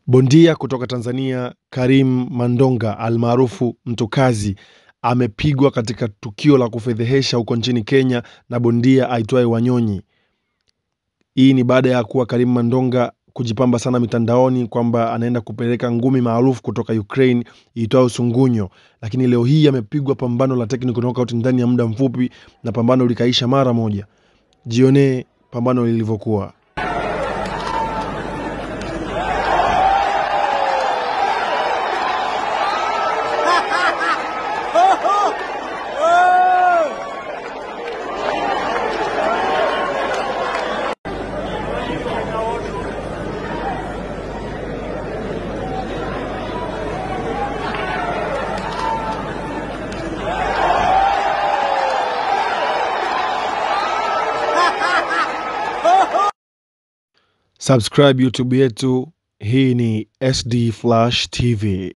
Bondia kutoka Tanzania Karim Mandonga almaarufu Mtokazi amepigwa katika tukio la kufedhehesha huko nchini Kenya na bondia aitwaye Wanyonyi. Hii ni baada ya kuwa Karim Mandonga kujipamba sana mitandaoni kwamba anaenda kupeleka ngumi maarufu kutoka Ukraine iitwayo Sungunyo, lakini leo hii amepigwa pambano la technical knockout ndani ya muda mfupi na pambano likaisha mara moja. Jionee pambano lilivyokuwa. Subscribe YouTube yetu. Hii ni SD Flash TV.